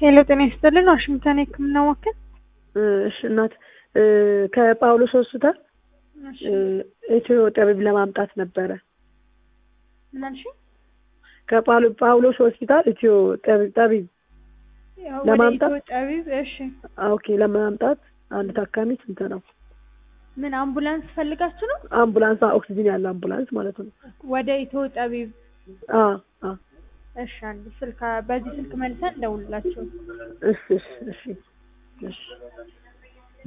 ሄሎ ጤና ይስጥልን ዋሽንግተን የህክምና ማዕከል እሺ እናት ከጳውሎስ ሆስፒታል ኢትዮ ጠቢብ ለማምጣት ነበረ። ምን አልሽ? ከጳውሎስ ሆስፒታል ኢትዮ ጠቢብ ለማምጣት ወደ ኢትዮ ጠቢብ እሺ ኦኬ፣ ለማምጣት አንድ ታካሚ ስንት ነው? ምን አምቡላንስ ፈልጋችሁ ነው? አምቡላንስ ኦክሲጂን ያለ አምቡላንስ ማለት ነው። ወደ ኢትዮ ጠቢብ አ አ እሺ አንድ ስልክ በዚህ ስልክ መልሰን እንደውልላችሁ እሺ እሺ እሺ እሺ